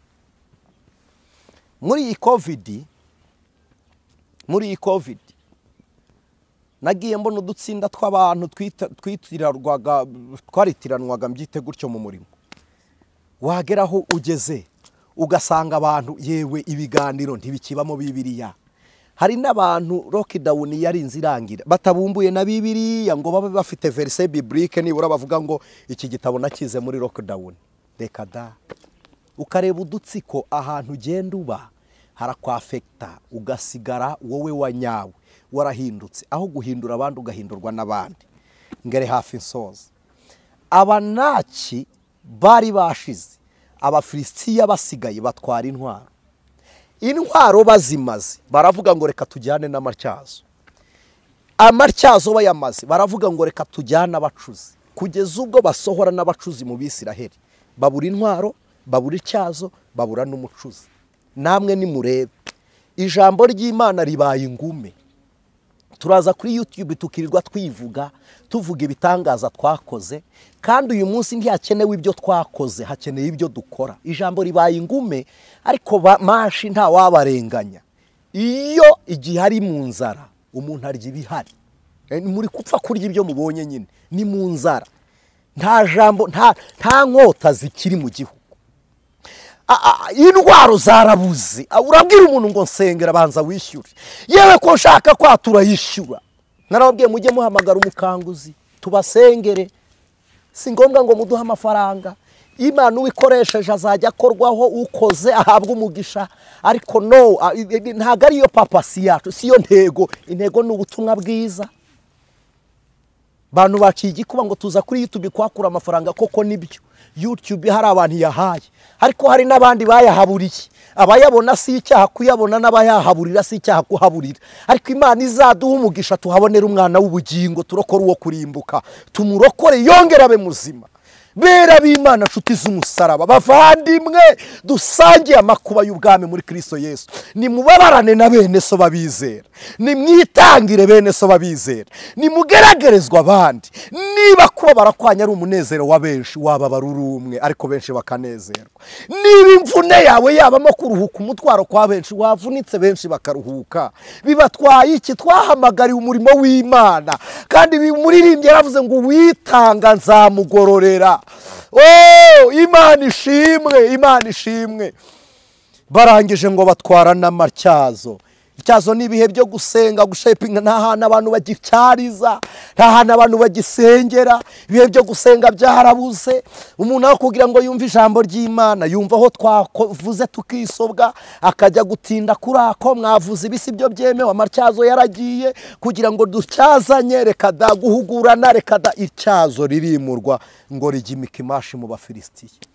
muri iyi kovidi muri iyi kovidi nagiye mbona udutsinda tw'abantu twaritiranwaga mbyite gutyo mu murimo wageraho ugeze ugasanga abantu yewe ibiganiro ntibikibamo bibiriya hari n'abantu lokidawuni yari inzu irangira batabumbuye na bibiriya ngo babe bafite verise biburike nibura bavuga ngo iki gitabo nakize muri lokidawuni reka da ukareba udutsiko ahantu ugenda uba harakwafekita ugasigara wowe wa nyawe warahindutse aho guhindura abandi ugahindurwa n'abandi ngere hafi insoza abanaki bari bashize abafilisitiya basigaye batwara intwaro intwaro bazimaze baravuga ngo reka tujyane n'amatyazo amatyazo bayamaze baravuga ngo reka tujyane abacuzi kugeza ubwo basohora n'abacuzi mu bisiraheli babura intwaro babura ityazo babura n'umucuzi namwe nimurebe ijambo ry'imana ribaye ingume turaza kuri yutube tukirirwa twivuga tuvuga ibitangaza twakoze kandi uyu munsi ntihakenewe ibyo twakoze hakeneye ibyo dukora ijambo ribaye ingume ariko manshi ntawabarenganya iyo igihe ari mu nzara umuntu arya ibihari muri gupfa kurya ibyo mubonye nyine ni mu nzara nta jambo nta nta nkota zikiri mu gihugu A- a- indwara zarabuze A, urabwira umuntu ngo nsengera abanza wishyure yewe ko nshaka kwatura yishyura narababwiye mujye muhamagara umukanguzi tubasengere si ngombwa ngo muduhe amafaranga imana uwikoresheje azajya akorwaho ukoze ahabwa umugisha ariko no a- i- i- ntabwo ariyo papa si yacu si yo ntego intego ni ubutumwa bwiza abantu baciye igikuba ngo tuza kuri yutube kuhakura amafaranga koko nibyo yutube hari abantu yahaye ariko hari n'abandi bayahaburiye abayabona si icyaha kuyabona n'abayahaburira si icyaha kuhaburira ariko imana izaduha umugisha tuhabonere umwana w'ubugingo turokore uwo kurimbuka tumurokore yongere abe muzima bera b'imana nshuti z'umusaraba bavandimwe dusangiye amakuba y'ubwami muri kristo yesu nimubabarane na bene so babizera nimwitangire bene so babizera nimugeragerezwa abandi niba kuba barakwanya ari umunezero wa benshi wababara uri umwe ariko benshi bakanezerwa niba imvune yawe yabamo kuruhuka umutwaro kwa benshi wavunitse benshi bakaruhuka bibatwaye iki twahamagariwe umurimo w'imana kandi bi- umuririmbyi yaravuze ngo uwitanga nzamugororera oh imana ishimwe imana ishimwe barangije ngo batwara n'amatyazo ityazo ni ibihe byo gusenga gushepinga nta hantu abantu bagicyariza nta hantu abantu bagisengera ibihe byo gusenga byarabuze umuntu aho kugira ngo yumve ijambo ry'imana yumva aho twavuze tukisobwa akajya gutinda kuri ako mwavuze ibisi byo byemewe amatyazo yaragiye kugira ngo ducyazanye reka da guhugurana reka da ityazo ririmurwa ngo rijya imikimashi mu bafilisitiya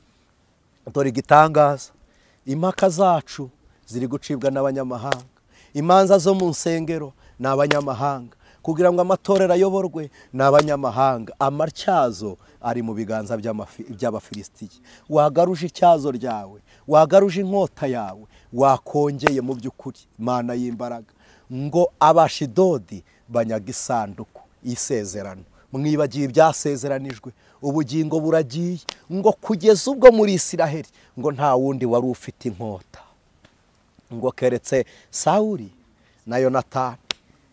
dore igitangaza impaka zacu ziri gucibwa n'abanyamahanga imanza zo mu nsengero ni abanyamahanga kugira ngo amatorero ayoborwe ni abanyamahanga amatyazo ari mu biganza by'amafi- by'abafilisitiya wagaruje ityazo ryawe wagaruje inkota yawe wakongeye mu by'ukuri mana y'imbaraga ngo abashidodi banyaga isanduku y'isezerano mwibagiwe ibyasezeranijwe ubugingo buragiye ngo kugeza ubwo muri isiraheli ngo nta wundi wari ufite inkota ngo keretse sawuri na yonatani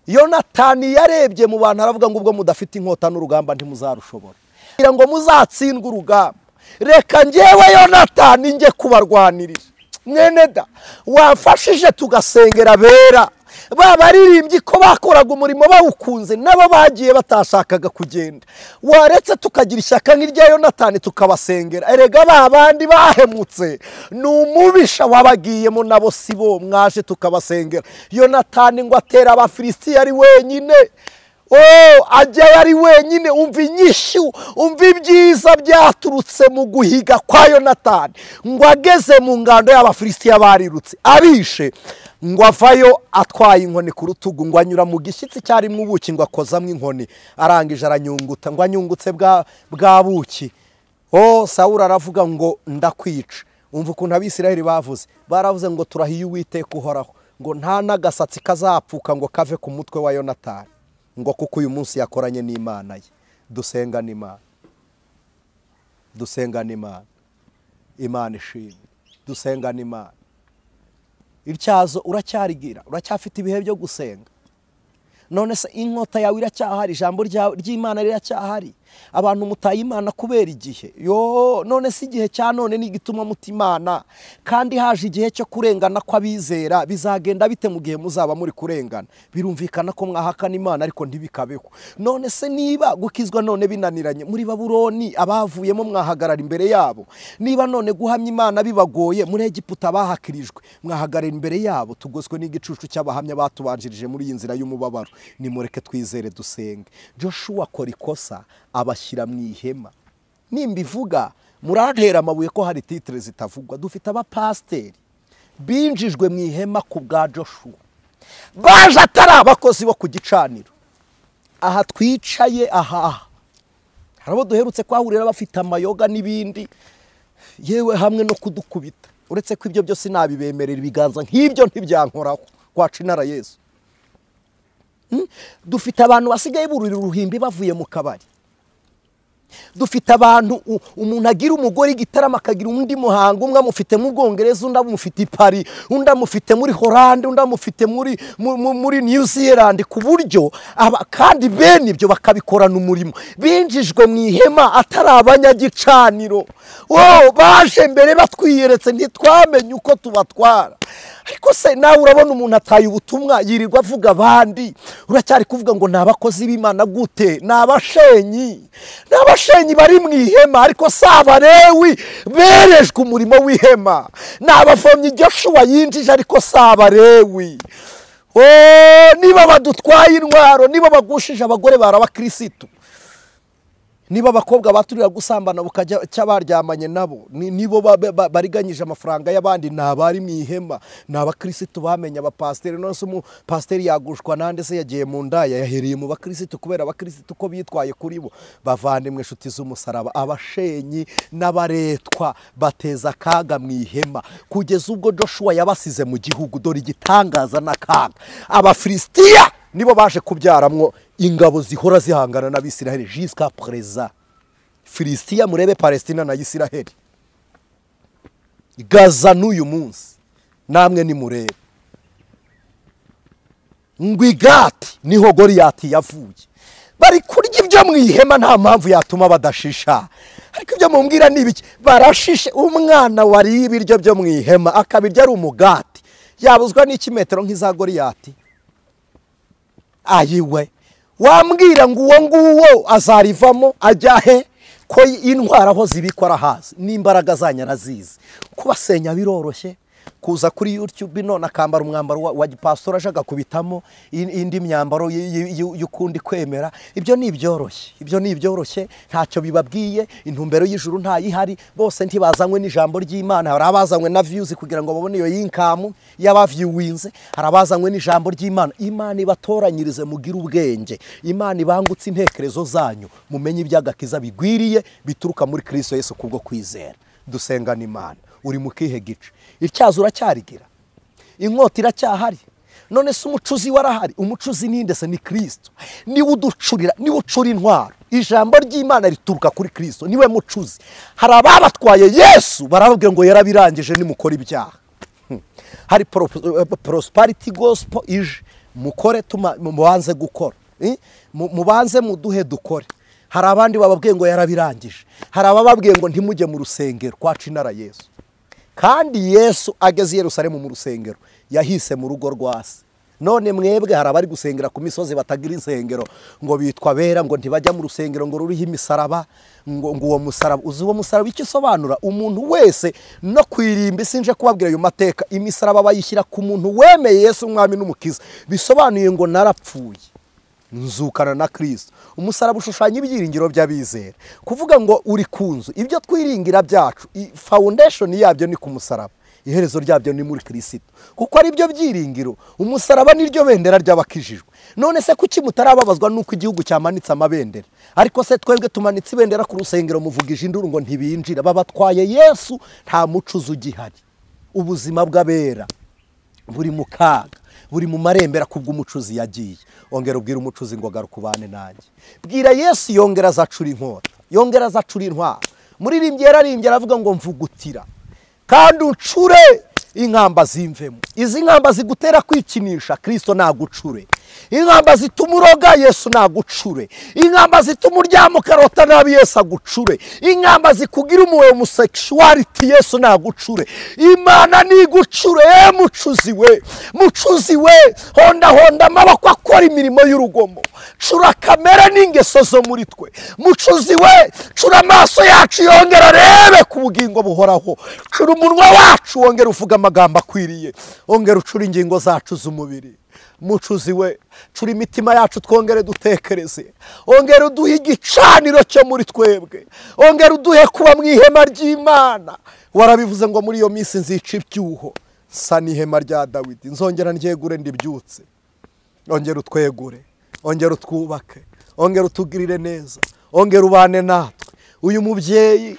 yonatani yarebye mu bantu aravuga ngo ubwo mudafite inkota n'urugamba ntimuzarushobora kugira ngo muzatsindwe urugamba reka njyewe yonatani njye kubarwanirira mwene da wamfashije tugasengera bera ba baririmbyi ko bakoraga umurimo bawukunze nabo bagiye batashakaga kugenda waretse tukagira ishyaka nk'irya yonatani tukabasengera erega ba bandi bahemutse ni umubisha wabagiyemo nabo si bo mwaje tukabasengera yonatani ngo atera abafilisitiya ari wenyine Oh, ajyayo ari wenyine umva inyishyu umva ibyiza byaturutse mu guhiga kwa yonatani ngo ageze mu ngando y'abafilisitiya barirutse abishe ngo avayo atwaye inkoni ku rutugu ngo anyura mu gishyitsi cyarimo ubuki ngo akozamo inkoni arangije aranyunguta ngo anyungutse bwa bwa buki o sawura aravuga ngo ndakwica umva ukuntu abisiraheli bavuze baravuze ngo turahiye uwiteka uhoraho ngo nta n'agasatsi kazapfuka ngo kave ku mutwe wa yonatani ngo kuko uyu munsi yakoranye n'imana ye dusenga n'imana dusenga n'imana imana ishimwe dusenga n'imana ityazo uracyarigira uracyafite ibihe byo gusenga none se inkota yawe iracyahari ijambo ryawe- ry'imana riracyahari abantu mutaye imana kubera igihe yo none se igihe cya none ni igituma muta imana kandi haje igihe cyo kurengana kw'abizera bizagenda bite mu gihe muzaba muri kurengana birumvikana ko mwahakana imana ariko ntibikabeho none se niba gukizwa none binaniranye muri baburoni abavuyemo mwahagarara imbere yabo niba none guhamya imana bibagoye muri egiputa bahakirijwe mwahagarara imbere yabo tugoswe n'igicucu cy'abahamya batubanjirije muri iyi nzira y'umubabaro nimureke twizere dusenge joshua akora ikosa abashyira mu ihema nimbivuga murantera amabuye ko hari titire zitavugwa dufite abapasiteri binjijwe mu ihema ku bwa joshua baje atari abakozi bo ku gicaniro aha twicaye aha hari abo duherutse kwahurira bafite amayoga n'ibindi yewe hamwe no kudukubita uretse ko ibyo byose nabibemerera ibiganza nk'ibyo ntibyankoraho kwaca inara yesu Mm? dufite abantu basigaye burira uruhimbi bavuye mu kabari dufite abantu u- umuntu agira umugore igitaramo akagira undi muhango umwe amufite mu bwongereza undi amufite i Paris undi amufite muri Hollande undi amufite muri mu- mu- muri New Zealand ku buryo aba kandi bene ibyo bakabikorana umurimo binjijwe mu ihema atari abanyagicaniro wowe baje mbere batwiyeretse ntitwamenye uko tubatwara ariko se nawe urabona umuntu ataye ubutumwa yirirwa avuga abandi uracyari kuvuga ngo ni abakozi b'imana gute ni abashenyi ni abashenyi bari mu ihema ariko si abarewi berejwe umurimo w'ihema ni abavomyi Joshua yinjije ariko si abarewi Oh, niba badutwaye intwaro niba bagushije abagore barabakirisitu niba abakobwa baturira gusambana bukajya cya baryamanye nabo ni- nibo ba- ba- bariganyije amafaranga y'abandi ni abari mu ihema ni abakirisitu bamenye abapasiteri none se umupasiteri yagushwa nande se yagiye mu ndaya yahereye mu bakirisitu kubera abakirisitu uko bitwaye kuri bo bavandimwe inshuti z'umusaraba abashenyi n'abaretwa bateza akaga mu ihema kugeza ubwo joshua yabasize mu gihugu dore igitangaza n'akaga abafilisitiya nibo baje kubyaramwo ingabo zihora zihangana n'abisiraheli jisika perezida filisitiya murebe palestina na isiraheli gaza n'uyu munsi namwe nimurebe ngo igati niho goriyati yavuye bari kurya ibyo mu ihema nta mpamvu yatuma badashisha ariko ibyo mumbwira ni ibiki barashishe umwana wariye ibiryo byo mu ihema akabirya ari umugati yabuzwa n'ikimetero nk'iza goriyati ayiwe wambwira ngo uwo nguwo azarivamo ajya he ko intwara aho zibikwa arahazi n'imbaraga zanyu arazizi kubasenya biroroshye kuza kuri youtube none akambara umwambaro wa, wa gipasitori aje agakubitamo in- indi myambaro y- y- y- y'ukundi kwemera ibyo ni ibyoroshye ibyo ni ibyoroshye ntacyo bibabwiye intumbero y'ijuru ntayihari bose ntibazanywe n'ijambo ry'imana hari abazanywe na viyuzi kugira ngo babone iyo yinkamu y'abaviwinze hari abazanywe n'ijambo ry'imana imana ibatoranyirize mugire ubwenge imana ibangutse intekerezo zanyu mumenye iby'agakiza bigwiriye bituruka muri kristo yesu kubwo kwizera dusengana imana uri mu kihe gice ityazo uracyarigira inkota iracyahari none se umucuzi warahari umucuzi ninde se ni kristo niwe uducurira niwe ucura intwaro ijambo ry'imana rituruka kuri kristo niwe mucuzi hari ababatwaye yesu barababwira ngo yarabirangije nimukora ibyaha Hmm. hari poro- eh, prosperity gospel ije mukore tuma- mu- mubanze gukora Eh? Mu- mubanze muduhe dukore hari abandi bababwiye ngo yarabirangije hari abababwiye ngo ntimujye mu rusengero kwaca inara yesu kandi yesu ageze i yerusalemu mu rusengero yahise mu rugo rwa se none mwebwe hari abari gusengera ku misozi batagira insengero ngo bitwa bera ngo ntibajya mu rusengero ngo ruriho imisaraba ngo ngo uwo musaraba uzi uwo musaraba icyo usobanura umuntu wese no kwirimba isi nje kubabwira ayo mateka imisaraba bayishyira ku muntu wemeye yesu umwami n'umukiza bisobanuye ngo narapfuye nzukana na kirisito umusaraba ushushanya ibyiringiro by'abizera kuvuga ngo uri ku nzu ibyo twiringira byacu i- foundation yabyo ni ku musaraba iherezo ryabyo ni muri kirisito kuko ari byo byiringiro umusaraba niryo bendera ry'abakijijwe none se kuki mutarababazwa n'uko igihugu cyamanitse amabendera ariko se twebwe tumanitse ibendera ku rusengero muvugije induru ngo ntibinjira babatwaye yesu nta mucuzi ugihari ubuzima bw'abera buri mu kaga buri mu marembera kubw'umucuzi yagiye ongera ubwira umucuzi ngo agaruka ubane nanjye bwira yesu yongera azacura inkota yongera azacura intwaro muririmbyi yararimbye aravuga ngo mvugutira kandi uncure inkamba zimvemo izi nkamba zigutera kwikinisha kirisito nagucure inkamba zituma uroga yesu nagucure inkamba zituma uryama ukarota nabi yesu agucure inkamba zikugira umuwe umusekishuwariti yesu nagucure imana nigucure eh, mucuzi we mucuzi we honda honda amaboko akora imirimo y'urugomo cura kamere n'ingeso zo muri twe mucuzi we cura amaso yacu yongera arebe ku bugingo buhoraho cura umunwa wacu wongera uvuga amagambo akwiriye wongera ucura ingingo zacu z'umubiri mucuzi we cura imitima yacu twongere dutekereze ongera uduhe igicaniro cyo muri twebwe ongera uduhe kuba mu ihema ry'imana warabivuze ngo muri iyo minsi nzica ibyuho sa n'ihema rya dawidi nzongera ndyegure ndibyutse ongera utwegure ongera utwubake ongera utugirire neza ongera ubane natwe uyu mubyeyi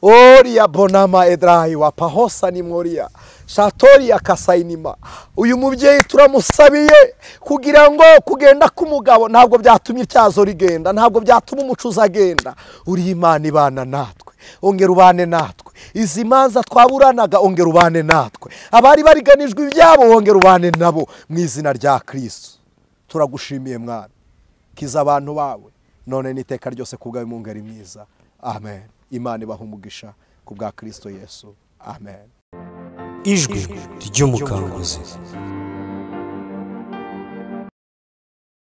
oriya bonama edarayi wa pahosa ni mworiya shatori akasayinima uyu mubyeyi turamusabiye kugira ngo kugenda k'umugabo ntabwo byatuma ityazo rigenda ntabwo byatuma umucuzi agenda uri imana ibana natwe ongera ubane natwe izi manza twaburanaga ongera ubane natwe abari bariganijwe ibyabo wongera ubane nabo mu izina rya kirisitu turagushimiye mwana kiza abantu bawe none n'iteka ryose ku bwawe mu ngeri mwiza amen imana ibaha umugisha ku bwa kirisito yesu amen ijwi ry'umukanguzi